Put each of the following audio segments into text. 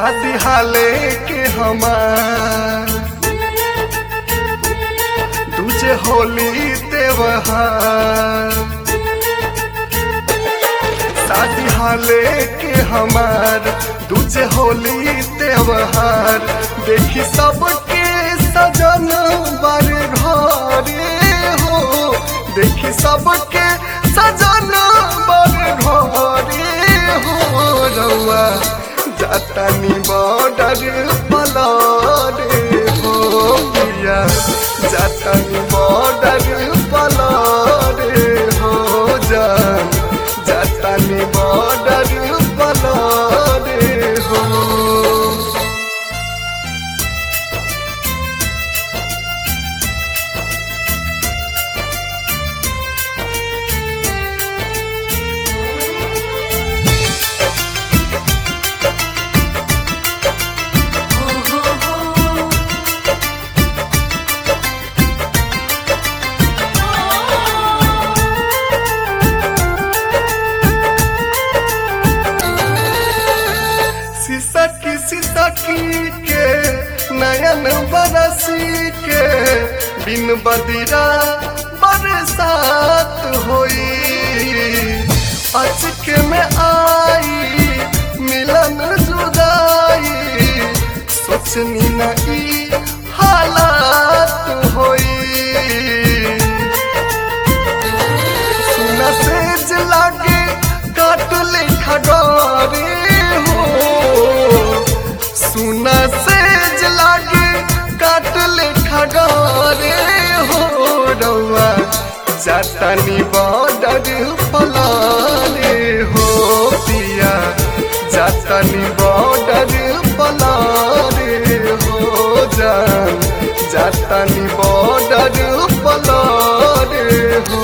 शादी हाले के हमार दूजे होली त्योहार शादी हाले के हमार दूजे होली त्योहार देखी सबके सजन बार घरे हो देखी सबके सजन बार घरे हो रउआ जातानी बॉर्डर पलारे हो पिया जातानी बॉर्डर पलारे हो जान जातानी बॉर्डर पलारे हो सिसकी सिसकी के नयन बरसी के बिन बदिरा बरसात होई अचके में आई मिलन जुदाई सोचनी न ई हालात होई सुना सेज लागे काट ले खडोरे हो सुना सेज लागे काट ले खडोरे हो रउआ जातानी बॉर्डर पलारे हो पिया जातानी बॉर्डर पलारे हो जान जातानी बॉर्डर पलारे हो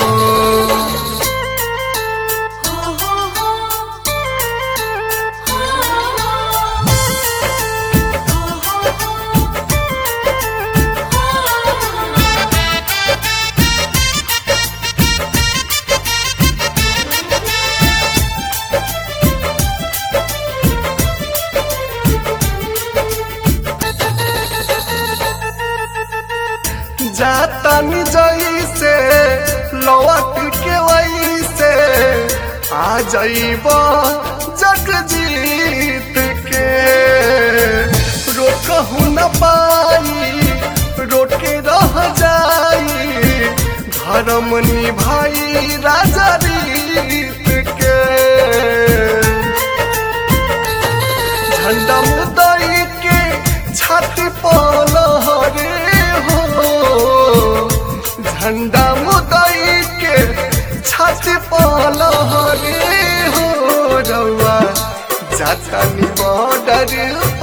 जातानी जैसे लौट के वैसे आ जाइब जग जीत के रोकहु न पाई रोके रह जाई धर्म निभाई राजा रीत के झंडा मुदई के छाती पलहरे हो झंडा मुदई के छाती पलहरे हो रउआ जातानी बॉर्डर